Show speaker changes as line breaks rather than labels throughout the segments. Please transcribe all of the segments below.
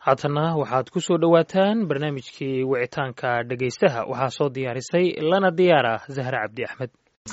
haatana waxaad ku soo dhowaataan barnaamijkii wicitaanka dhegaystaha waxaa soo diyaarisay lana diyaar ah zahra cabdi axmed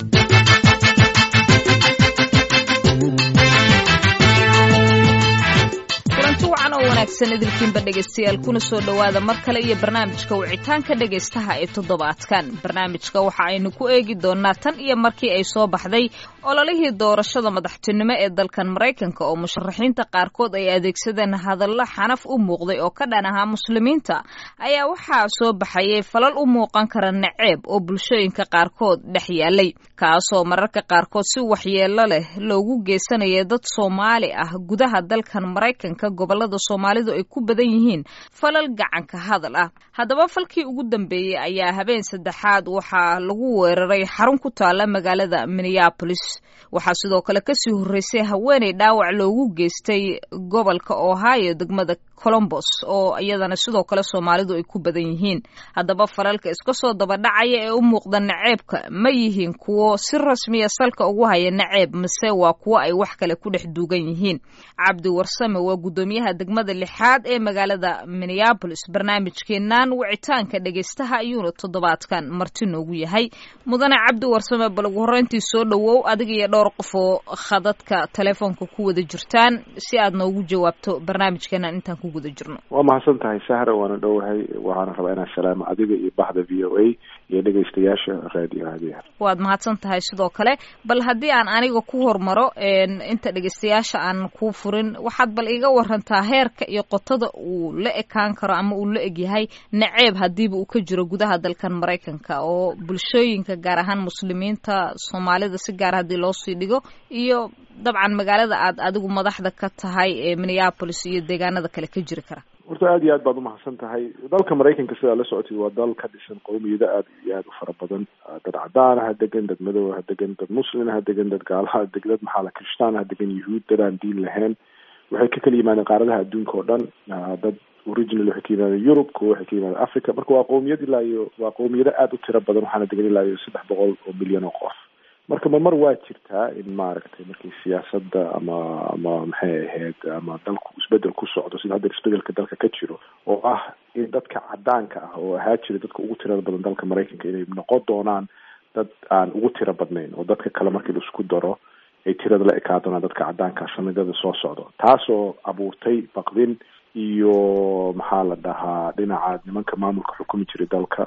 kulanti wacan oo wanaagsan idilkiinba dhegaystayaal kuna soo dhowaada mar kale iyo barnaamijka wicitaanka dhegaystaha ee toddobaadkan barnaamijka waxa aynu ku eegi doonaa tan iyo markii ay soo baxday ololihii doorashada madaxtinimo ee dalkan maraykanka oo musharaxiinta qaarkood ay adeegsadeen hadallo xanaf u muuqday oo ka dhan ahaa muslimiinta ayaa waxaa soo baxayay falal u muuqan kara naceeb oo bulshooyinka qaarkood dhex yaalay kaasoo mararka qaarkood si waxyeello leh loogu geysanaya dad soomaali ah gudaha dalkan maraykanka gobolada soomaalidu ay ku badan yihiin falal gacanka hadal ah haddaba falkii ugu dambeeyey ayaa habeen saddexaad waxaa lagu weeraray xarun ku taala magaalada minneabolis waxaa sidoo kale kasii horreysay haweeney dhaawac loogu geystay gobolka ohio degmada colombos oo iyadana sidoo kale soomaalidu ay ku badan yihiin haddaba falalka iska soo dabadhacaya ee u muuqda naceebka ma yihiin kuwo si rasmiya salka ugu haya naceeb mise waa kuwo ay wax kale ku dhex duugan yihiin cabdi warsame waa guddoomiyaha degmada lixaad ee magaalada minneabolis barnaamijkeenan wicitaanka dhegaystaha ayuuna toddobaadkan marti noogu yahay mudane cabdi warsame bal ugu horreyntii soo dhowow adiga iyo dhowr qof oo khadadka telefoonka ku wada jirtaan si aad noogu jawaabto barnaamijkeenan intaan ku guda jirno
waa mahadsan tahay sahra waana dhowahay waxaana rabaa inaan salaamo adiga iyo baxda v o a iyo dhegaystayaasha raadiyo hadiya
waad mahadsan tahay sidoo kale bal haddii aan aniga ku hormaro inta dhegaystayaasha aan ku furin waxaad bal iga warantaa heerka iyo qotada uu la ekaan karo ama uu la egyahay naceeb hadiiba uu ka jiro gudaha dalkan maraykanka oo bulshooyinka gaar ahaan muslimiinta soomaalida si gaar haddii loo sii dhigo iyo dabcan magaalada aad adigu madaxda ka tahay ee minneabolis iyo deegaanada kale ka jiri kara
horta aad iyo aad baad umahadsan tahay dalka maraykanka sidaa la socotid waa dal ka dhisan qowmiyado aad iyo aad u fara badan dad cadaan ha degan dad madow ha degan dad muslin ha degan dad gaalaha deg dad maxaa la kirishtaan ha degan yuhuud dad aan diin lahayn waxay ka kala yimaadeen qaaradaha adduunka oo dhan dad original waxay ka yimaadeen yurub kuwa waxay ka yimaadeen africa marka waa qowmiyad ilaa iyo waa qowmiyado aad u tiro badan waxaana degan ilaa iyo saddex boqol oo milyan oo qof marka marmar waa jirtaa in maaragtay markii siyaasadda ama ama maxay ahayd ama dalku isbedel ku socdo sida hadda isbedelka dalka ka jiro oo ah in dadka cadaanka ah oo ahaa jira dadka ugu tirada badan dalka maraykanka inay noqon doonaan dad aan ugu tiro badnayn oo dadka kale markii la isku daro ay tirada la ekaa doonaan dadka cadaanka sanadada soo socdo taasoo abuurtay baqdin iyo maxaa la dhahaa dhinaca nimanka maamulka xukumi jiray dalka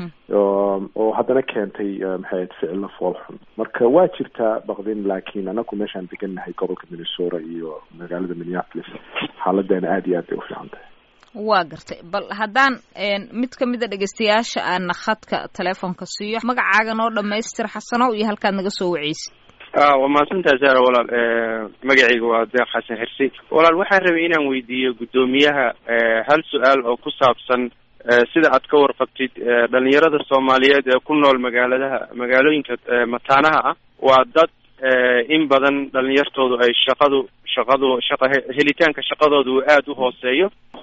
oo haddana keentay maxay ahayd ficilo fool xun marka waa jirtaa baqdin laakiin anaku meeshaan degannahay gobolka minnesota iyo magaalada minneapolis xaaladeena aad iyo aad bay u fiican tahay
waa gartay bal haddaan mid ka mid a dhegeystayaasha aana khadka telefoonka siiyo magacaaga noo dhamaystir xasanow iyo halkaad naga soo waceysid
waa mahadsantaha sara walaal magacayga waa deeq xasan xirsi walaal waxaan rabay inaan weydiiyo guddoomiyaha hal su-aal oo ku saabsan sida aad ka warqabtid dhalinyarada soomaaliyeed ee ku nool magaaladaha magaalooyinka mataanaha ah waa dad in badan dhalinyartoodu ay shaqadu shaqadu shaqa helitaanka shaqadooda uu aada u hooseeyo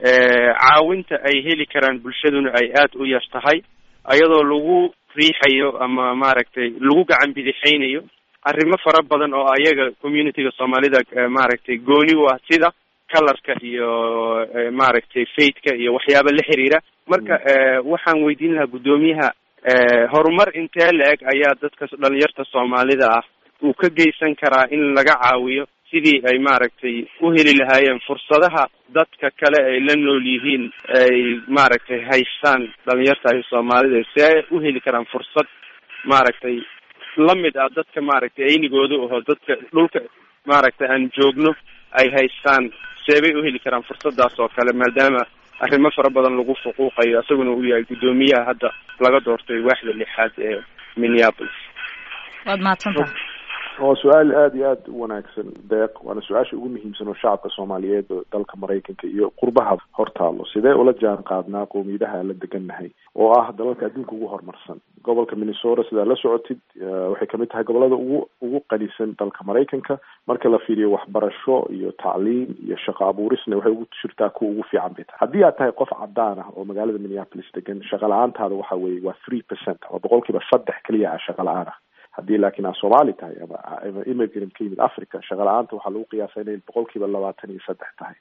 caawinta ay heli karaan bulshaduna ay aada u yar tahay ayadoo lagu riixayo ama maaragtay lagu gacan bidixaynayo arrimo fara badan oo ayaga communityga soomaalida maaragtay gooni u ah sida colorka iyo maaragtay faithka iyo waxyaaba la xiriira marka waxaan weydiin lahaa guddoomiyaha horumar intee la-eg ayaa dadka dhalinyarta soomaalida ah uu ka geysan karaa in laga caawiyo sidii ay maaragtay u heli lahaayeen fursadaha dadka kale ay la nool yihiin ay maaragtay haystaan dhalinyarta ay soomaalida si ay u heli karaan fursad maaragtay lamid ah dadka maaragtay aynigooda aho dadka dhulka maaragtay aan joogno ay haystaan seebay u heli karaan fursadaas oo kale maadaama arrimo fara badan lagu fuquuqayo isaguna uu yahay guddoomiyaha hadda laga doortay waaxda lixaad ee minneapolis
waad mahadsantaha
waa su-aal aada iyo aada u wanaagsan deeq waana su-aasha ugu muhiimsan oo shacabka soomaaliyeed oo dalka maraykanka iyo qurbaha hortaalo sidee ula jaan qaadnaa qowmiyadaha la degannahay oo ah dalalka adduunka ugu horumarsan gobolka minnesota sidaa la socotid waxay kamid tahay gobolada ugu ugu qanisan dalka maraykanka marka la fiiriyo waxbarasho iyo tacliim iyo shaqo abuurisna waxay ugu jirtaa kuwa ugu fiican bay tahay haddii aad tahay qof cadaan ah oo magaalada minneapolis degan shaqa la-aantaada waxa weeye waa three percent ama boqolkiiba saddex keliya ah shaqa la-aan ah haddii laakiin aad soomaali tahay ama immigrant ka yimid africa shaqa la-aanta waxaa lagu qiyaasa inay boqol kiiba labaatan iyo saddex tahay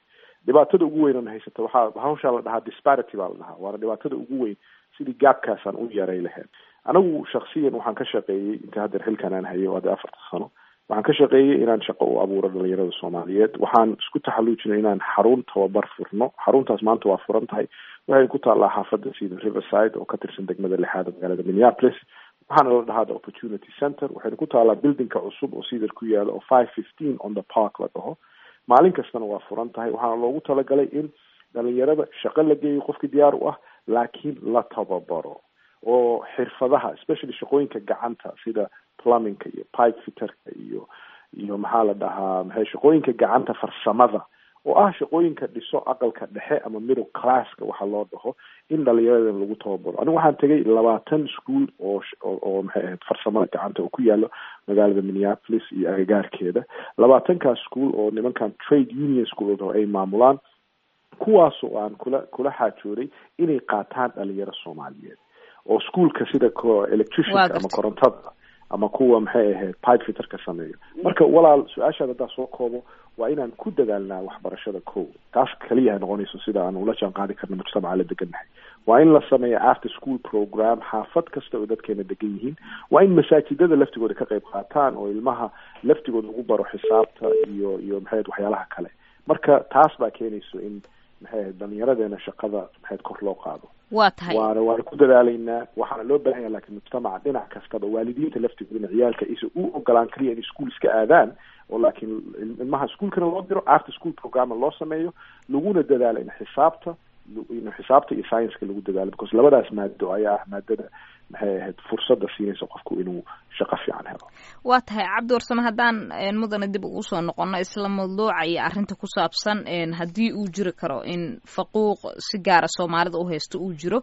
dhibaatada ugu weyn oona haysata waxaa hawshaa la dhahaa disparity baa la dhahaa waana dhibaatada ugu weyn sidii gaabkaasaan u yaray lahayd anigu shaksiyan waxaan ka shaqeeyey inta haddeer xilkan aan hayo hadda afarta sano waxaan ka shaqeeyey inaan shaqo u abuuro dhalinyarada soomaaliyeed waxaan isku taxalluujinay inaan xarun tababar furno xaruntaas maanta waa furan tahay waxay ku taallaa xaafadda sida riverside oo ka tirsan degmada lixaad magaalada minneapolis waxaana la dhahaa the opportunity center waxayna ku taallaa buildingka cusub oo sidar ku yaala oo five fifteen on the park la dhaho maalin kastana waa furan tahay waxaana loogu talagalay in dhalinyarada shaqo la geeyo qofkii diyaar u ah laakiin la tababaro oo xirfadaha especially shaqooyinka gacanta sida plumbingka iyo pipe fitterka iyo iyo maxaa la dhahaa maxay shaqooyinka gacanta farsamada oo ah shaqooyinka dhiso aqalka dhexe ama middle classka waxa loo dhaho in dhalinyaradan lagu tababaro anigu waxaan tegay labaatan school oo oo maxay ahayd farsamada gacanta oo ku yaalo magaalada minneapolis iyo agagaarkeeda labaatankaas school oo nimankan trade union school oo ay maamulaan kuwaasoo aan kula kula xaajooday inay qaataan dhalinyaro soomaaliyeed oo schoolka sida electricianka ama korontada ama kuwa maxay ahayd pipe fitterka sameeyo marka walaal su-aashaad haddaa soo koobo waa inaan ku dadaalnaa waxbarashada ko taas kaliya ay noqonayso sida aan ula jaan qaadi karno mujtamaca la degannahay waa in la sameeya after school program xaafad kasta oo dadkeena degan yihiin waa in masaajidada laftigooda ka qayb qaataan oo ilmaha laftigooda ugu baro xisaabta iyo iyo maxay ahayd waxyaalaha kale marka taas baa keenayso in maxay ahayd dhalinyaradeena shaqada maxayd kor loo qaado
waa tahay
waana waana ku dadaalaynaa waxaana loo baahan yaha lakin mujtamaca dhinac kastaba waalidiinta laftigoodana ciyaalka isa u ogolaan kaliya inay school iska aadaan oo laakiin ilmaha ischoolkana loo diro after school programma loo sameeyo laguna dadaalo in xisaabta in xisaabta iyo scienska lagu dadaalo because labadaas maado ayaa ah maadada maxay ahayd fursadda siinaysa qofku inuu shaqo fiican helo
waa tahay cabdi warsame haddaan mudane dib ugu soo noqono isla mawduuca iyo arrinta ku saabsan haddii uu jiri karo in faquuq si gaara soomaalida u haysto uu jiro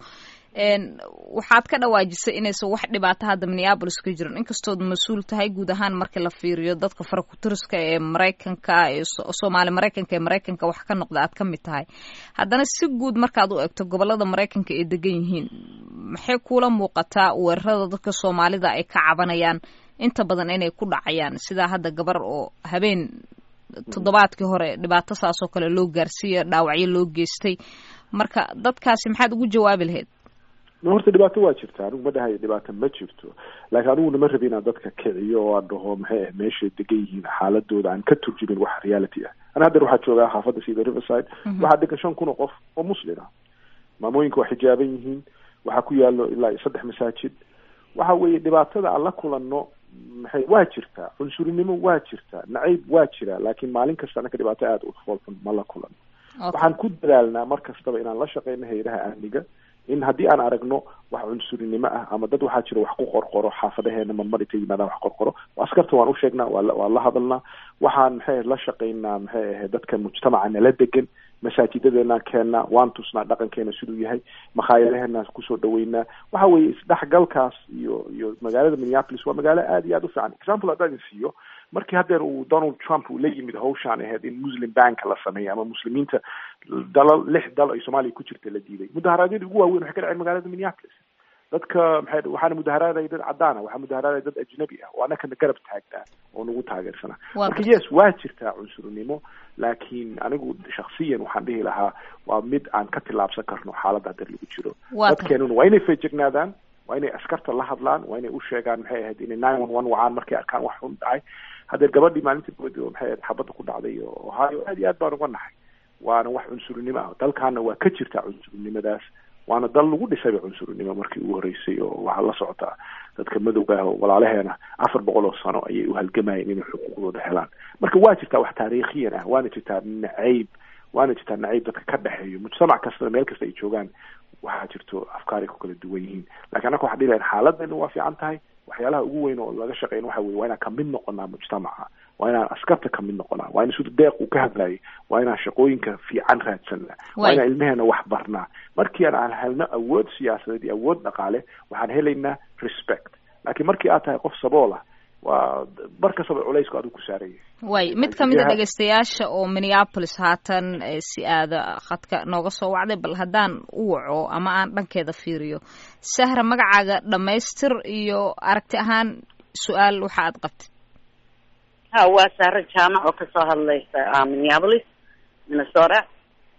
waxaad ka dhawaajisay inaysan wax dhibaato hadda minneabolis ka jirin inkastood mas-uul tahay guud ahaan markii la fiiriyo dadka farakutiriska ee maraykanka ee soomaali maraykanka ee maraykanka wax ka noqda aad ka mid tahay haddana si guud markaad u egto gobolada maraykanka ay degan yihiin maxay kuula muuqataa weerarada dadka soomaalida ay ka cabanayaan inta badan inay ku dhacayaan sidaa hadda gabar oo habeen toddobaadkii hore dhibaato saasoo kale loo gaarsiiya dhaawacyo loo geystay marka dadkaasi maxaad ugu jawaabi lahayd
horta dhibaato waa jirta anigu ma dhahayo dhibaato ma jirto laakiin aniguna ma rabi inaan dadka kiciyo oo aan dhaho maxay ah meeshay degan yihiin xaaladooda aan ka turjumin wax reality ah ana haddeer waxaa joogaa xaafadda sida riverside waxaa degan shan kun oo qof oo muslin ah maamooyinka waa xijaaban yihiin waxaa ku yaalo ilaa saddex masaajid waxa weeye dhibaatada aan la kulanno maxay waa jirtaa cunsurinimo waa jirtaa nacayb waa jira laakiin maalin kasta anaka dhibaato aada u foolxun ma la kulanno waxaan ku dadaalnaa mar kastaba inaan la shaqeyno hay-adaha amniga in haddii aan aragno wax cunsurinimo ah ama dad waxaa jira wax ku qorqoro xaafadaheena marmar intay yimaadaan wax qorqoro askarta waan usheegnaa waa waan la hadalnaa waxaan maxay ahayd la shaqeynaa maxay ahayd dadka mujtamaca nala degan masaajidadeenaan keennaa waan tusnaa dhaqankeena siduu yahay makhaayadaheena kusoo dhaweynaa waxa weeye isdhexgalkaas iyo iyo magaalada minneapolis waa magaalo aada iyo aada u fiican example haddaan idin siiyo markii haddeer uu donald trump uu la yimid hawshaan ahayd in muslim bank la sameeyo ama muslimiinta dalal lix dal ay soomaaliya ku jirta la diiday mudaharaadyadii ugu waaweyn waxay ka dhaceen magaalada minneapolis dadka maxay waxaana mudaharaaday dad cadaan ah waxaa mudaharaaday dad ajnabi ah oo annakana garab taagnaa oo nagu taageersanaa marka yes waa jirtaa cunsurnimo laakiin anigu shaksiyan waxaan dhihi lahaa waa mid aan ka tillaabsan karno xaaladda haddeer lagu jiro dadkeenuna waa inay feejignaadaan waa inay askarta la hadlaan waa inay u sheegaan maxay ahayd inay nine one one wacaan markay arkaan wax xun dhacay haddeer gabadhii maalintii boodi oo maxay ahayd xabadda ku dhacday oo ohio aad iyo aad baan uga nahay waana wax cunsurnimo ah dalkaana waa ka jirtaa cunsurnimadaas waana dal lagu dhisayba cunsurnimo markii ugu horreysay oo waxaa la socotaa dadka madowga ah oo walaalaheena afar boqol oo sano ayay u halgamayeen inay xuquuqdooda helaan marka waa jirtaa wax taariikhiyan ah waana jirtaa nacayb waana jirtaa nacayb dadka ka dhexeeyo mujtamac kastana meel kasta ay joogaan waxaa jirto afkaaray ku kala duwan yihiin lakiin annaka waxaa dhihi lahayn xaaladdeena waa fiican tahay waxyaalaha ugu weyn oo laga shaqeyn waxa weye waa inaan kamid noqonaa mujtamaca waa inaan askarta kamid noqonaa waa in sida deeq uu ka hadlayay waa inaan shaqooyinka fiican raadsanaa waa inaan ilmeheena wax barnaa markii aan helno awood siyaasadeed iyo awood dhaqaale waxaan helaynaa respect laakiin markii aad tahay qof sabool ah waa bar kastaba culaysku adigu ku saaraya
way mid ka mid a dhegeystayaasha oo minneapolis haatan si aada khadka nooga soo wacday bal haddaan u waco ama aan dhankeeda fiiriyo sahra magacaaga dhammaystir iyo aragti ahaan su-aal waxa aad qabtid
ha waa sahro jaamac oo kasoo hadlaysa minneapolis minnesota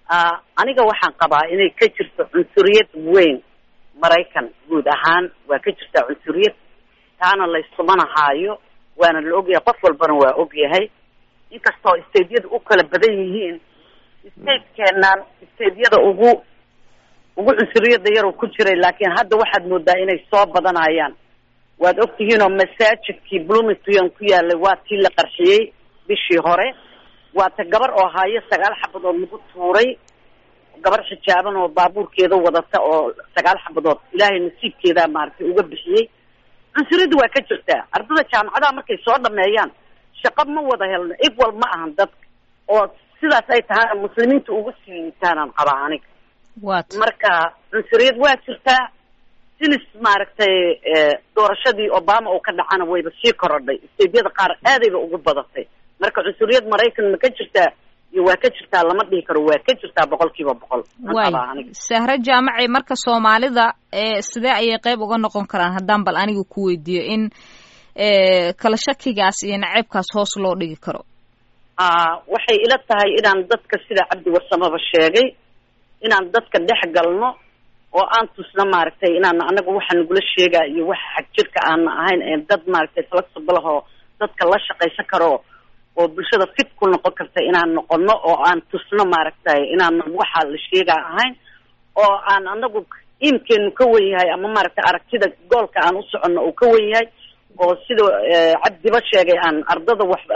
aniga waxaan qabaa inay ka jirto cunsuriyad weyn maraykan guud ahaan waa ka jirtaa cunsuriyad taana layskumanahaayo waana la ogyahay qof walbana waa ogyahay inkastoo stateyada u kala badan yihiin stateenan stateyada ugu ugu cunsuriyada yar ku jiray laakiin hadda waxaad moodaa inay soo badanayaan waad ogtihiin oo masaajidkii bloomington ku yaalay waa tii la qarxiyey bishii hore waa ta gabar oo haayo sagaal xabadood lagu tuuray gabar xijaaban oo baabuurkeeda wadata oo sagaal xabadood ilaahay nasiibkeeda maaragtay uga bixiyey cunsuriyadda waa ka jirtaa ardada jaamacadaha markay soo dhameeyaan shaqo ma wada helno equal ma ahan dadka oo sidaas ay tahay muslimiinta ugu sii liitaanaan qabaa aniga
wat
marka cunsuriyad waa jirtaa sinis maaragtay doorashadii obama oo ka dhacana wayba sii korodhay steydyada qaar aadayba ugu badatay marka cunsuriyad maraykan ma ka jirtaa iyo waa ka jirtaa lama dhihi karo waa ka jirtaa boqol kiiba boqol
way sahre jaamaci marka soomaalida sidee ayay qeyb uga noqon karaan haddaan bal aniga ku weydiiyo in kala shakigaas iyo naceybkaas hoos loo dhigi karo
waxay ila tahay inaan dadka sida cabdi warsamaba sheegay inaan dadka dhex galno oo aan tusno maaragtay inaan anaga waxa nagula sheegaa iyo waxa xag jirka aana ahayn ee dad maaragtay flexible oo dadka la shaqaysan karo oo bulshada fit ku noqon karta inaan noqono oo aan tusno maaragtay inaan waxa la sheegaa ahayn oo aan anagu iimkeenu ka wen yahay ama maaragtay aragtida goolka aan u soconno uu ka wen yahay oo sida cabdiba sheegay aan ardada wax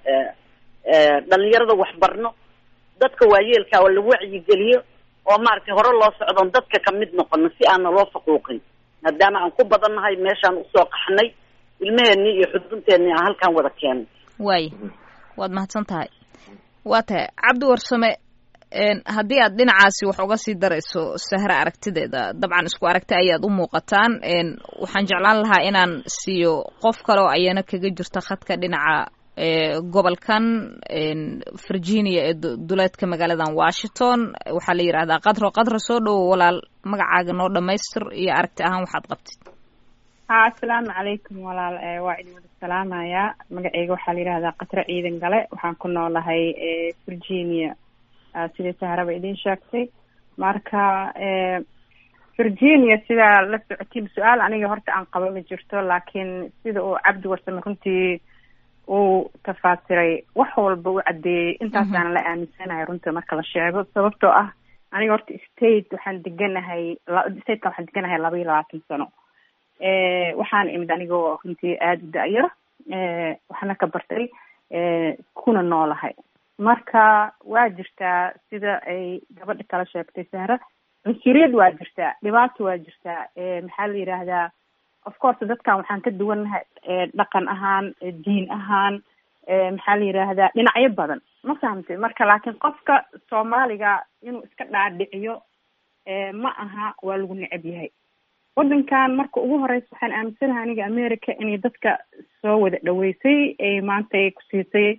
dhalinyarada wax barno dadka waayeelka oo la wacyigeliyo oo maaragtay hore loo socdoon dadka kamid noqono si aana loo faquuqin maadaama aan ku badannahay meeshaan usoo qaxnay ilmaheenii iyo xudunteennii aan halkaan wada keenay
waay waad mahadsan tahay waa tahay cabdi warsame haddii aad dhinacaasi wax uga sii darayso sahre aragtideeda dabcan isku aragti ayaad u muuqataan waxaan jeclaan lahaa inaan siiyo qof kale oo ayana kaga jirta khadka dhinaca gobolkan virginia ee duleedka magaaladan washington waxaa la yidhahdaa qadro qadro soo dhowo walaal magacaaga noo dhamaystir iyo aragti ahaan waxaad qabtid
ha asalaamu calaykum walaal waa idin wada salaamayaa magaceyga waxaa la yidhahdaa qatro ciidan gale waxaan ku noolahay virginia sidai saharaba idin sheegtay marka virginia sidaa la socotiin su-aal aniga horta aan qaba ma jirto laakiin sida uu cabdi warsame runtii uu tafaasiray wax walba u caddeeyey intaasaana la aaminsanahay runta marka la sheego sababtoo ah aniga horta state waxaan deganahay stateka waxaan deganahay laba iyo labaatan sano waxaan imid anigoo runtii aada u da-yar waxna ka bartay kuna noolahay marka waa jirtaa sida ay gabadha kala sheegtay sahra cunsuriyad waa jirtaa dhibaato waa jirtaa maxaa la yidhaahdaa of course dadkan waxaan ka duwannahay dhaqan ahaan diin ahaan maxaa la yidhaahdaa dhinacyo badan ma fahamtay marka laakiin qofka soomaaliga inuu iska dhaadhiciyo ma aha waa lagu necab yahay waddankan marka ugu horeysa waxaan aaminsanahay aniga america inay dadka soo wada dhaweysay ay maanta ay ku siisay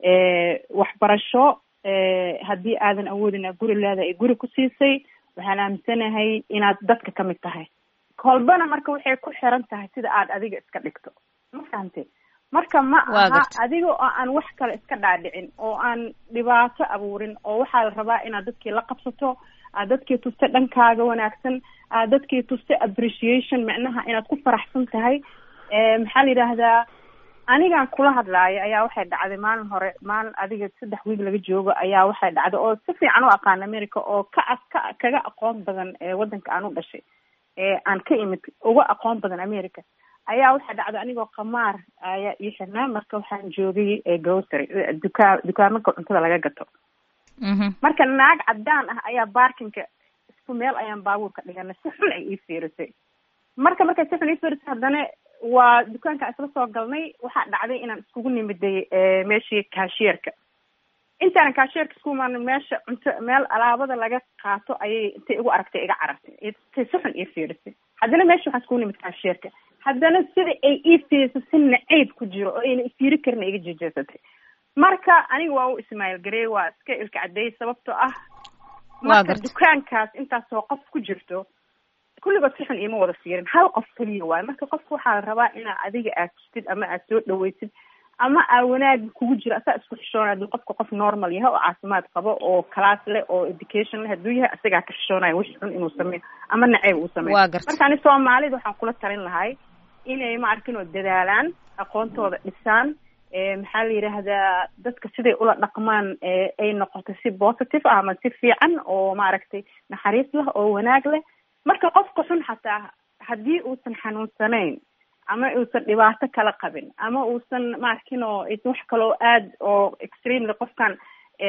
waxbarasho haddii aadan awoodin guri leeda ay guri ku siisay waxaan aaminsanahay inaad dadka kamid tahay kolbana marka waxay ku xiran tahay sida aad adiga iska dhigto ma fahamtay marka ma aha adiga oo aan wax kale iska dhaadhicin oo aan dhibaato abuurin oo waxaa la rabaa inaad dadkii la qabsato aad dadkii tusta dhankaaga wanaagsan aad dadkii tusta appreciation micnaha inaad ku faraxsan tahay maxaa la yidhaahdaa anigaan kula hadlaayo ayaa waxay dhacday maalin hore maalin adiga saddex wiig laga joogo ayaa waxay dhacday oo si fiican u aqaan america oo ka ka kaga aqoon badan waddanka aan u dhashay aan ka imid uga aqoon badan america ayaa waxaa dhacday anigoo qamaar ayaa ii xirnaa marka waxaan joogay grocery dukaa dukaamanka cuntada laga gato marka naag cadaan ah ayaa barkinka isku meel ayaan baabuurka dhiganay si xun ay ii fiirisay marka markay si xun ii fiirisay haddana waa dukaanka isla soo galnay waxaa dhacday inaan iskugu nimiday meeshii kaashierka intaanan kaashierka isku imaanin meesha cunto meel alaabada laga qaato ayay intay igu aragtay iga carartay intay si xun ii fiirisay haddana meesha waxaan iskugu nimid kaashierka haddana sida ay ii fiirisay si nacayb ku jiro oo ayna ifiiri karin iga jeejeesatay marka aniga waa u ismail garey waa iska ilka cadeeyay sababtoo ah marka dukaankaas intaasoo qof ku jirto kulligood si xun iima wada fiirin hal qof keliya waayo marka qofka waxaa la rabaa inaa adiga aad tustid ama aad soo dhaweysid ama aa wanaag kugu jiro asaa isku xishoonaya haduu qofka qof normal yahay oo caafimaad qabo oo class leh oo education leh hadduu yahay isagaa ka xishoonaya wixii xun inuu sameeyo ama naceyb uu sameeyo
waa garta
marka ani soomaalida waxaan kula talin lahay inay ma arkin oo dadaalaan aqoontooda dhisaan maxaa la yidhaahdaa dadka siday ula dhaqmaan ay noqoto si positive ah ama si fiican oo maaragtay naxariis leh oo wanaag leh marka qofka xun xataa haddii uusan xanuunsanayn ama uusan dhibaato kala qabin ama uusan maarkin oo aysan wax kaloo aad oo extremely qofkan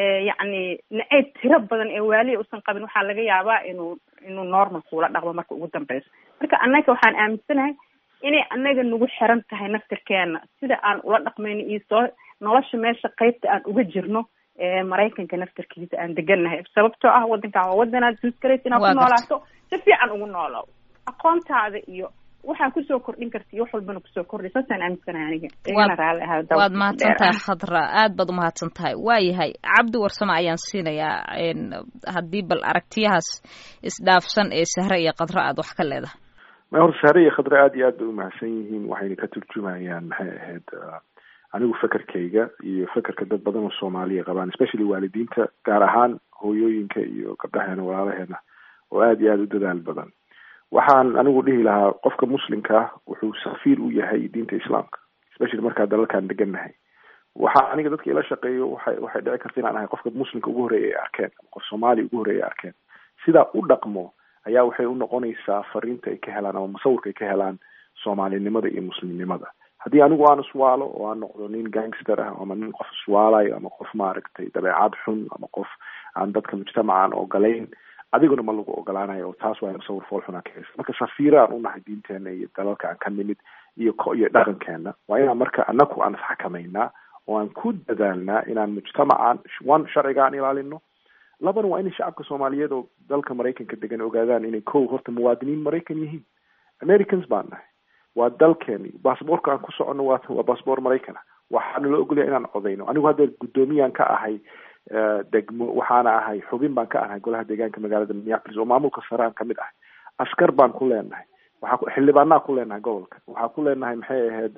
yacni naceyb tiro badan ee waaliya uusan qabin waxaa laga yaabaa inuu inuu normal kuula dhaqmo marka ugu dambeyso marka annaga waxaan aaminsanahay inay annaga nagu xiran tahay naftirkeena sida aan ula dhaqmayno iyo soo nolosha meesha qeybta aan uga jirno maraykanka naftirkiisa aan degannahay sababtoo ah wadankan waa wadanaad suuskaraysa inaad ku noolaato si fiican ugu noolow aqoontaada iyo waxaa kusoo kordhin karta iyo wax walbana kusoo kordhay saasaan aaminsanahay aniga igana raalli ahaa
waad mahadsan tahay khadra aad baad umahadsan tahay waayahay cabdi warsame ayaan siinayaa haddii bal aragtiyahaas isdhaafsan ee sahre iyo khadra aad wax ka leedahay
ma hor sahre iyo khadra aad iyo aad bay umahadsan yihiin waxayna ka turjumayaan maxay ahayd anigu fekerkayga iyo fekerka dad badan oo soomaaliya qabaan especially waalidiinta gaar ahaan hooyooyinka iyo gabdhaheena walaalaheena oo aad iyo aada u dadaal badan waxaan anigu dhihi lahaa qofka muslimka ah wuxuu safiir u yahay diinta islaamka especially markaa dalalkan degannahay waxaa aniga dadka ila shaqeeyo waxay waxay dhici karta inaan ahay qofka muslimka ugu horreeya ay arkeen ama qof soomaaliya ugu horreeya ay arkeen sidaa u dhaqmo ayaa waxay u noqonaysaa fariinta ay ka helaan ama musawirka ay ka helaan soomaalinimada iyo muslimnimada haddii anigu aan iswaalo oo aan noqdo nin gangster ah ama nin qof iswaalayo ama qof maaragtay dabeecad xun ama qof aan dadka mujtamaca aan ogolayn adiguna ma lagu ogolaanayo oo taas waa musawir fool xunaa ka heysa marka safiira aan unahay diinteena iyo dalalka aan ka nimid iyo ko iyo dhaqankeena waa inaan marka anaku aan isxakamaynaa oo aan ku dadaalnaa inaan mujtamacan one sharciga aan ilaalino labana waa inay shacabka soomaaliyeed oo dalka maraykanka degan ogaadaan inay kow horta muwaadiniin maraykan yihiin americans baan nahay waa dalkeeni baasboorka aan ku soconno waa waa baasboor maraykan ah waxaana la ogolaya inaan codayno anigu hadda guddoomiyaan ka ahay degmo waxaana ahay xubin baan ka ahay golaha deegaanka magaalada minneapolis oo maamulka sare aan kamid ahay askar baan ku leenahay waxaa xildhibaanaa ku leenahay gobolka waxaa ku leenahay maxay ahayd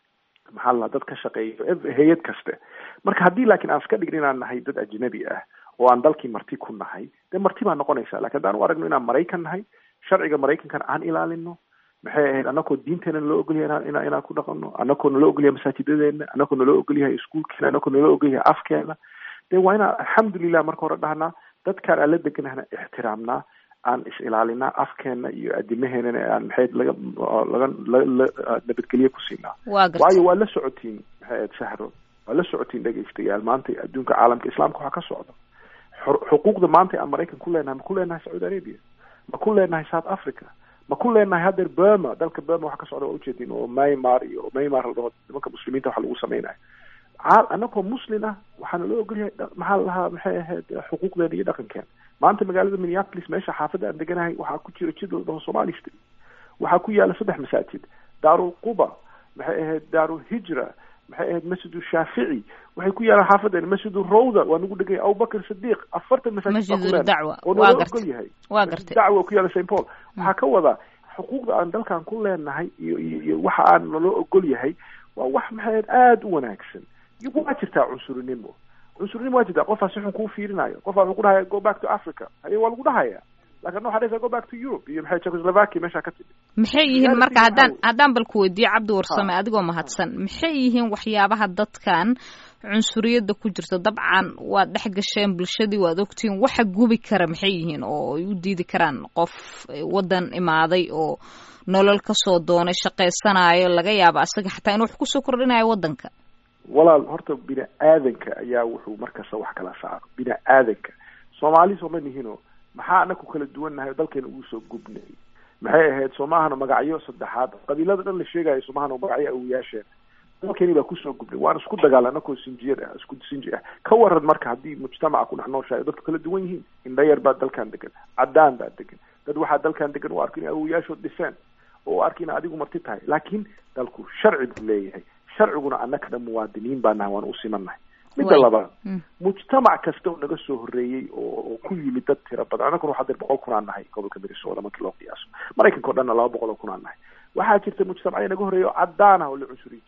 maxaa la dad ka shaqeeya hay-ad kaste marka haddii laakiin aan iska dhigin inaan nahay dad ajnabi ah oo aan dalkii marti ku nahay dee marti baa noqonaysa lakin haddaan u aragno inaan maraykan nahay sharciga maraykankana aan ilaalino maxay ahayd anakoo diinteena naloo ogolyahay ina inaan ku dhaqano anakoo naloo ogolyahay masaajidadeena anakoo naloo ogolyahay iskuolkeena anakoo naloo ogolyahay afkeena dee waa inaan alxamdulilah marka hore dhahnaa dadkaan aan la deganahna ixtiraamnaa aan is ilaalinaa afkeena iyo adimaheenana aan maxay laga laga nabadgelye ku siinaa waayo waa la socotiin maxay ahayd sahro waa la socotiin dhegaystayaal maanta adduunka caalamka islaamka waxaa ka socda xuquuqda maanta aan maraykan ku leenahay ma ku leenahay sacuudi arabia ma ku leenahay south africa ma ku leenahay haddeer burma dalka burma waxa ka socda waa ujeedin oo maymar iyo maymar la dhaho nimanka muslimiinta waxa lagu samaynayo anagoo muslin ah waxaana loo ogolyahay maxaa lahaa maxay ahayd xuquuqdeena iyo dhaqankeena maanta magaalada minneapolis meesha xaafadda aan deganahay waxaa ku jira jid la dhaho somali street waxaa ku yaala saddex masaajid daarul quba maxay ahayd daarul hijra maxay ahayd masjidu shaafici waxay ku yaalaan xaafadeena masjidu rawda waa nagu dhegay abubakr sidiq afartan masaajid
dacwa
oo naloo ogol yahay
waa gartay
dacwa ku yaala st paul waxaa ka wadaa xuquuqda aan dalkan ku leenahay iyo iyo iyo waxa aan naloo ogol yahay waa wax maxay ahayd aada u wanaagsan waa jirtaa cunsurinimo cunsurinimo waa jirtaa qofaa si xun kuu fiirinayo qofaa wuxuu ku dhahaya go back to africa haye waa lagu dhahaya lakin waxaa dhahaysaa go back to europe iyo maxay czechoslovakia meeshaa ka timid
maxay yihiin marka haddaan haddaan bal ku weydiiyo cabdi warsame adigoo mahadsan maxay yihiin waxyaabaha dadkan cunsuriyadda ku jirta dabcan waad dhex gasheen bulshadii waad ogtihiin waxa gubi kara maxay yihiin oo ay u diidi karaan qof waddan imaaday oo nolol kasoo doonay shaqaysanayo laga yaabo asaga xataa in wax kusoo kordhinayo waddanka
walaal horta bini aadanka ayaa wuxuu markasta wax kala saaro bini aadanka soomaali sooma nihino maxaa anaku kala duwannahay oo dalkeena ugu soo gubnay maxay ahayd soomahana magacyo saddexaad qabiilada dhan la sheegayo soomahana magacyo awoyaasheen dalkeeni baa kusoo gubnay waan isku dagaala anakoo sinjiyad ah isku sinji ah ka waran marka haddii mujtamaca ku dhex nooshahay dadku kala duwan yihiin indhayar baa dalkan degan caddaan baa degan dad waxaa dalkan degan u arka inay awoyaashood dhiseen oo u arka ina adigu marti tahay laakiin dalku sharci buu leeyahay sharciguna annakana muwaadiniin baa nahay waan u simannahay midda labaad mujtamac kasta oo naga soo horreeyey oo ku yimid dad tira badan annaguna waxaa dir boqol kun aan nahay gobolka minnesota markii loo qiyaaso maraykanka o dhanna laba boqol oo kun aan nahay waxaa jirta mujtamacya naga horreeya oo caddaan ah oo la cunsuriyi jiray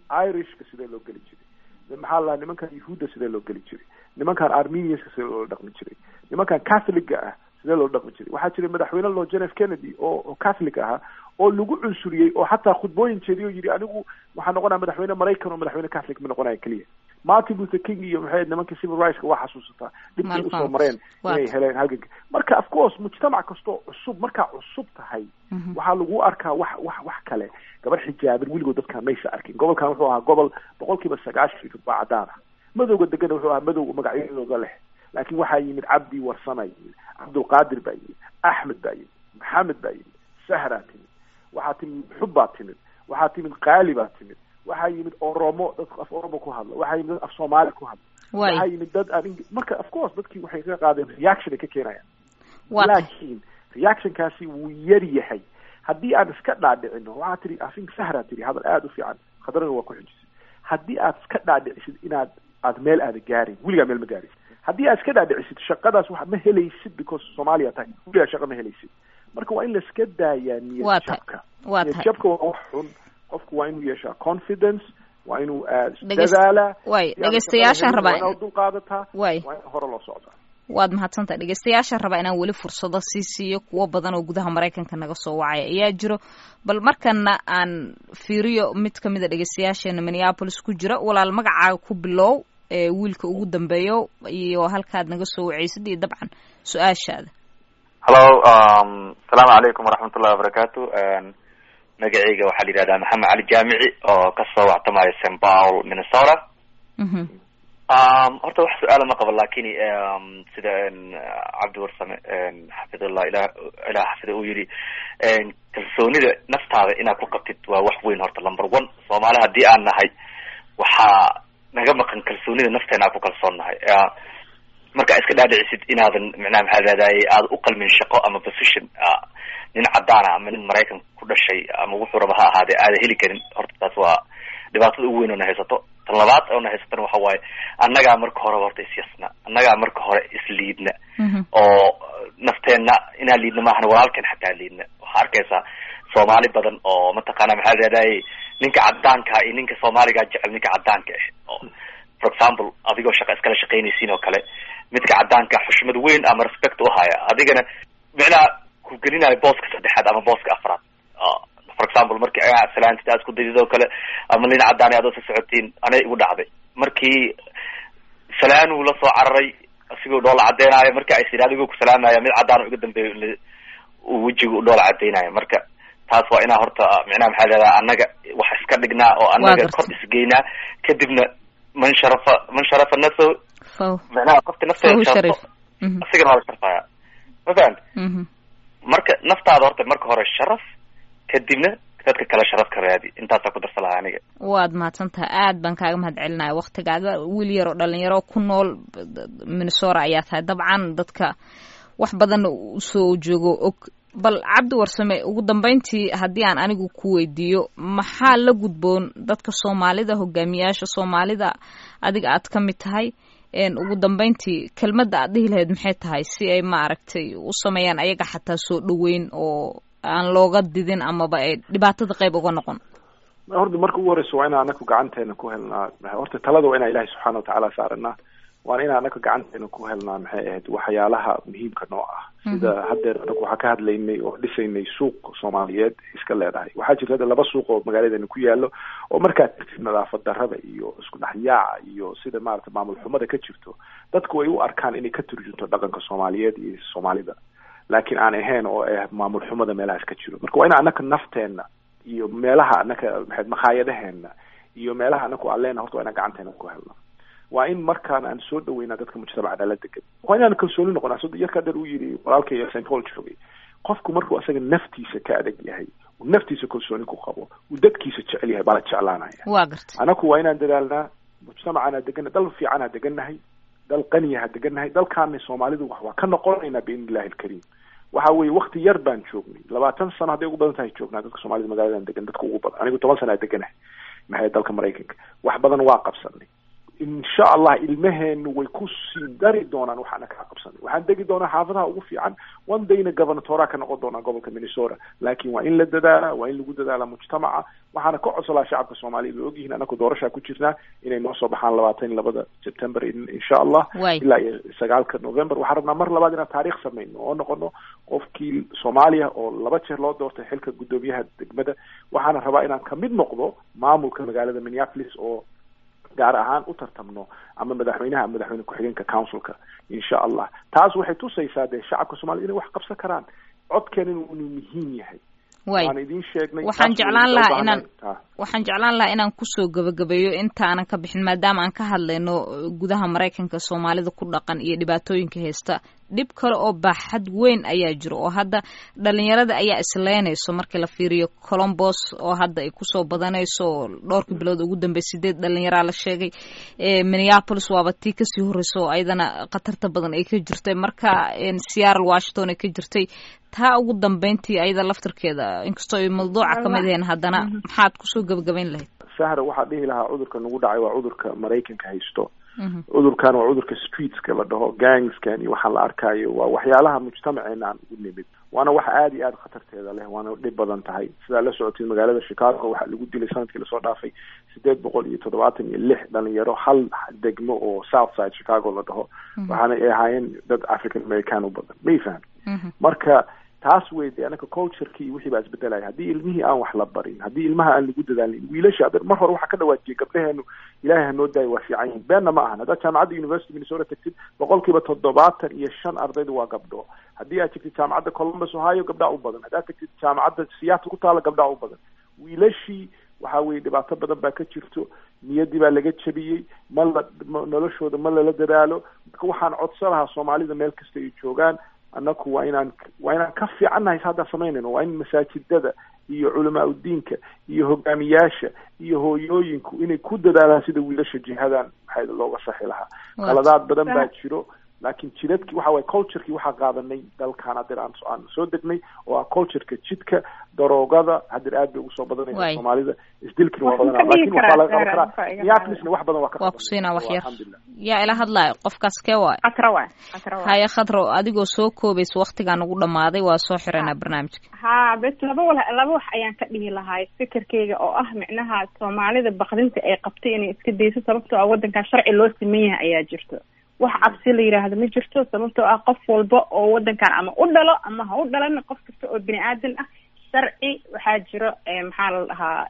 irishka sidee loo geli jiray maxaa la nimankan yahuudda sidee loo geli jiray nimankan armenianska sidee loola dhaqmi jiray nimankan catholiga ah sidee loola dhaqmi jiray waxaa jiray madaxweyne loo john f kennedy oo oo catholic ahaa oo lagu cunsuriyey oo xataa khudbooyin jeediy oo yidhi anigu waxaa noqonaya madaxweyne maraykan oo madaxweyne catholic ma noqonaya keliya martin luther king iyo maxay nimanka civil rightska waa xasuusataa dhibkay usoo mareen inay heleen halganka marka of course mujtamac kastoo cusub markaa cusub tahay waxaa lagu arkaa wax wax wax kale gabar xijaaban weligood dadkaan maysa arkin gobolkan wuxuu ahaa gobol boqol kiiba sagaashan iyo toddoba cadaan ah madowga degana wuxuu ahaa madow magacyadooda leh laakiin waxaa yimid cabdi warsama yimid cabdulqaadir baa yimid axmed baa yimid maxamed baa yimid sahraa timid waxaa timid xub baa timid waxaa timid qaali baa timid waxaa yimid oromo dadka af oromo ku hadla waxaa yimid dad af soomaali ku hadla waxaa yimid dad aan marka of course dadkii waxay ka qaadeen reaction ay ka keenayaan laakiin reactionkaasi wuu yar yahay haddii aan iska dhaadhicino waxaa tiri afink sahraa tiri hadal aada u fiican khadrana waa ku xujisay haddii aad iska dhaadhicisid inaad aad meel aada gaarin weligaa meel ma gaarin haddii aad iska dhaadhicisid shaqadaas wax ma helaysid because soomaaliya tahay weligaa shaqa ma helaysid marka waa in laiska daayaa niyad jabka niyad jabka waa wax xun qofku waa inuu yeeshaa confidence waa inuu dadaala
way dhegeystayaashaan rabaa
waa dul qaadataa
way
waa in hore loo socdaa
waad mahadsantahay dhegeystayaashaan rabaa inaan weli fursado sii siiyo kuwo badan oo gudaha maraykanka naga soo wacaya ayaa jiro bal markana aan fiiriyo mid kamid a dhegeystayaasheena minneapolis ku jira walaal magacaaga ku bilow ee wiilka ugu dambeeyo iyo halkaad naga soo waceysid iyo dabcan su-aashaada
hallo asalaamu calaykum waraxmatullahi wabarakaatu magaceyga waxaa la yidhahdaa maxamed cali jaamici oo kasoo wactamaya st paul minnesota horta wax su-aala ma qabo lakin sida cabdi warsame xafidullah ilah ilah xafida uu yihi kalsoonida naftaada inaad ku qabtid waa wax weyn horta number one soomaali haddii aan nahay waxaa naga maqan kalsoonida nafteena aan ku kalsoon nahay marka iska dhaadhicisid inaadan micnaha maxaa raadaye aada u qalmin shaqo ama position nin cadaana ama nin maraykan ku dhashay ama wuxuu raba ha ahaadee aada heli karin horta taas waa dhibaatada ugu weyn oo na haysato tan labaad oo na haysatana waxa waaye annagaa marka horeba horta isyasna annagaa marka hore isliidna oo nafteenna inaan liidna maahan walaalkeen xataa liidna waxaa arkaysaa soomaali badan oo mataqaana maxaa raadaye ninka cadaankaa iyo ninka soomaaligaa jecel ninka cadaanka ah oo for example adigoo shaqa iskala shaqaynaysiin oo kale midka cadaanka xushmad weyn ama respect uhaya adigana micnaha ku gelinayo booska saddexaad ama booska afraad for example markii salaantid aad isku dayid oo kale ama nin cadaan aad sa socotiin anay igu dhacday markii salaanuu la soo cararay isigoo dhoola cadeynaayo marki ay sid adigoo ku salaamaya mid cadaan iga dambeeyo uu wejiga u dhoola cadeynayo marka taas waa inaa horta micnaha maxaa leedaha annaga wax iska dhignaa oo annaga kor isgeynaa kadibna man sharafa man sharafa nafso micnaha qofka nafteeda sharafo asigana waa la sharfaya ma fahamti marka naftaada horta marka hore sharaf kadibna dadka kale sharaf ka raadi intaasaa ku darsa lahaa aniga
waad mahadsantaha aad baan kaaga mahad celinaya waktigaaga wiil yar oo dhalinyaro ku nool minnesora ayaa tahay dabcan dadka wax badan usoo joogo og bal cabdi warsame ugu dambeyntii haddii aan anigu ku weydiiyo maxaa la gudboon dadka soomaalida hogaamiyaasha soomaalida adiga aad ka mid tahay ugu dambeyntii kelmadda aad dhihi lahayd maxay tahay si ay maaragtay u sameeyaan ayaga xataa soo dhaweyn oo aan looga didin amaba ay dhibaatada qayb uga noqon
horta marka ugu horeysa waa inaan anaku gacanteena ku helnaa horta talada waa inaa ilahi subxaana watacaala saaranaa waana inaan anaga gacanteena ku helnaa maxay ahayd waxyaalaha muhiimka noo ah sida haddeer anagu waxaa ka hadlaynay oo dhisaynay suuq soomaaliyeed iska leedahay waxaa jirta hadda laba suuq oo magaaladeena ku yaalo oo markaad tirtid nadaafad darrada iyo isku dhexyaaca iyo sida maarata maamul xumada ka jirto dadku ay u arkaan inay ka turjunto dhaqanka soomaaliyeed iyo soomaalida laakiin aan ahayn oo ah maamul xumada meelahaas ka jiro marka waa in anaka nafteena iyo meelaha anaka maxayd makhaayadaheena iyo meelaha anaku aan leena horta waa inaan gacanteena ku helna waa in markaan aan soo dhaweynaa dadka mujtamacna la degan waa inaan kalsooni noqonaa sida yarka dheer uu yidhi walaalkay st paul joogay qofku markuu asaga naftiisa ka adag yahay uu naftiisa kalsooni ku qabo uu dadkiisa jecel yahay baa la jeclaanaya
waa garta
anaku waa inaan dadaalnaa mujtamacana deganna dal fiican ha degannahay dal qaniya ha degannahay dalkaana soomaalidu wax waa ka noqonaynaa biidni illahi alkariim waxa weeye wakti yar baan joognay labaatan sano hadday ugu badan tahay joognaa dadka soomaalida magaladan degan dadka ugu badan anigu toban sana a deganahay maxay dalka maraykanka wax badan waa qabsanay insha allah ilmaheenu way ku sii dari doonaan waxaana kaa qabsanay waxaan degi doonaa xaafadaha ugu fiican one dayna governatora ka noqon doonaa gobolka minnesota laakiin waa in la dadaala waa in lagu dadaala mujtamaca waxaana ka codsolaa shacabka soomaaliya way ogyihiin anaku doorashaa ku jirnaa inay noo soo baxaan labaatan iyo labada september insha allah ilaa iyo sagaalka november waxaan rabnaa mar labaad inaan taariikh samayno oo noqono qofkii soomaaliya oo laba jeer loo doortay xilka guddoomiyaha degmada waxaana rabaa inaan kamid noqdo maamulka magaalada minneapolis oo gaar ahaan u tartamno ama madaxweynaha ama madaxweyne ku-xigeenka councilka insha allah taas waxay tusaysaa dee shacabka soomaliya inay wax qabsan karaan codkeena inuu muhiim yahay
way waxaan jeclaan lahaa inaan waxaan jeclaan lahaa inaan kusoo gabagabeeyo intaanan ka bixin maadaama aan ka hadlayno gudaha maraykanka soomaalida ku dhaqan iyo dhibaatooyinka haysta dhib kale oo baaxad weyn ayaa jiro oo hadda dhalinyarada ayaa isleynayso markii la fiiriyo colombos oo hadda ay kusoo badanayso oo dhowrkii bilood ugu dambey sideed dhalinyaraa la sheegay minneapolis waaba tii kasii horreysa oo ayadana khatarta badan ay ka jirtay marka seattle washington ay ka jirtay taa ugu dambeyntii ayada laftirkeeda inkastoo ay mawduuca kamid ahayn haddana maxaad kusoo gabagabayn lahayd
sahra waxaa dhihi lahaa cudurka nagu dhacay waa cudurka maraykanka haysto cudurkan waa cudurka streetska la dhaho gangskan iyo waxaan la arkaayo waa waxyaalaha mujtamaceena aan ugu nimid waana wax aada iyo aada khatarteeda leh waana dhib badan tahay sidaa la socotay magaalada chicago waxaa lagu dilay sanadkii lasoo dhaafay sideed boqol iyo toddobaatan iyo lix dhalinyaro hal degmo oo south side chicago la dhaho waxaana ay ahaayeen dad african american u badan may faham marka taas wey de anaka cultureki iyo wixii baa isbedelaya haddii ilmihii aan wax la barin haddii ilmaha aan lagu dadaalin wiilasha ad mar hore waxaa ka dhawaajiyay gabdhaheenu ilaahay hanoo daayo waa fiican yihin beenna ma ahan haddaad jaamacadda university minnesota tagtid boqol kiiba toddobaatan iyo shan ardayda waa gabdho haddii aad tagtid jaamacadda columbus ohio gabdhaa u badan haddaad tagtid jaamacadda seattle ku taala gabdhaa u badan wiilashii waxa weye dhibaato badan baa ka jirto niyaddii baa laga jabiyey ma la noloshooda ma lala dadaalo marka waxaan codsan lahaa soomaalida meel kasta ay joogaan annaku waa inaan waa inaan ka fiicannahay hadda samaynayno waa in masaajidada iyo culamaa udiinka iyo hogaamiyaasha iyo hooyooyinku inay ku dadaalaan sida wiilasha jihadan maxaa looga saxi lahaa qaladaad badan baa jiro laakiin jidadkii waxa waye culturekii waxaa qaadanay dalkan hadeer aan aan soo degnay oo ah cultureka jidka daroogada hadeer aad bay ugu soo badanaysa soomaalida isdilkina waa badanaa lakin waxaa laga qaban karaa minneapolisna wax badan waa ka
waa kusiinaa wax yar yaa ila hadlaayo qofkaas kee waay
khatra waay khatra waay
haya khadro adigoo soo koobaysa waktigaan ugu dhamaaday waa soo xiranaa barnaamijka
ha bes laba wal laba wax ayaan ka dhihi lahay fikirkeyga oo ah micnaha soomaalida bakdinta ay qabtay inay iska dayso sababtoo ah waddankan sharci loo siman yahay ayaa jirto wax cabsi la yidhaahdo ma jirto sababtoo ah qof walba oo waddankan ama u dhalo ama ha u dhalan qof kasta oo bini aadan ah sharci waxaa jiro maxaa la dhahaa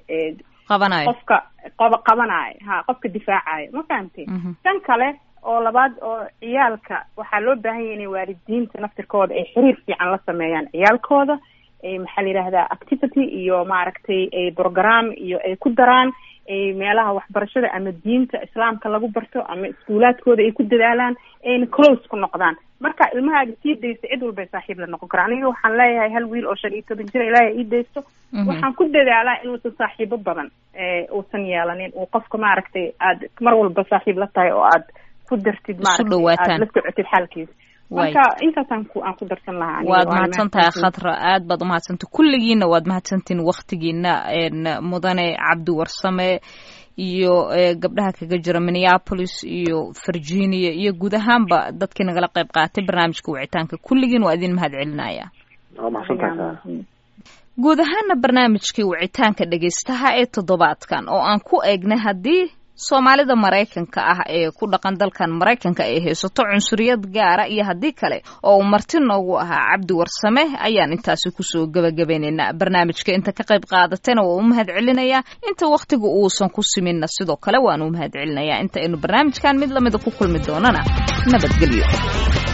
qabanayo
qofka qoba qabanayo ha qofka difaacayo ma fahamtay tan kale oo labaad oo ciyaalka waxaa loo baahan yahay inay waalidiinta naftirkooda ay xiriir fiican la sameeyaan ciyaalkooda maxaa la yidhahdaa activity iyo maaragtay program iyo ay ku daraan meelaha waxbarashada ama diinta islaamka lagu barto ama iskuulaadkooda ay ku dadaalaan ayna close ku noqdaan marka ilmahaaga sii daysta cid walbay saaxiib la noqon kara aniga waxaan leeyahay hal wiil oo shan iyo toban jira ilaahay ii daysto waxaan ku dadaalaa inuusan saaxiibo badan uusan yeelanin uu qofka maaragtay aad mar walba saaxiib la tahay oo aad ku dartid maaragtay aad la socotid xaalkiisa marka intaasaan ku aan ku darsan lahaa
waad mahadsan tahay khadra aad baad umahadsantahy kulligiina waad mahadsantihin waktigiina mudane cabdi warsame iyo gabdhaha kaga jira minneapolis iyo virginia iyo guud ahaanba dadkii nagala qayb qaatay barnaamijka wicitaanka kulligiin waa idin mahad celinaya
waa mahadsantahay
guud ahaana barnaamijkii wicitaanka dhegaystaha ee toddobaadkan oo aan ku eegnay haddii soomaalida maraykanka ah ee ku dhaqan dalkan maraykanka ay haysato cunsuriyad gaara iyo haddii kale oo uu marti noogu ahaa cabdi warsame ayaan intaasi kusoo gebagabaynaynaa barnaamijka inta ka qayb qaadatayna waa u mahad celinayaa inta wakhtiga uusan ku siminna sidoo kale waan u mahad celinayaa inta aynu barnaamijkan mid lamida ku kulmi doonana nabadgelyo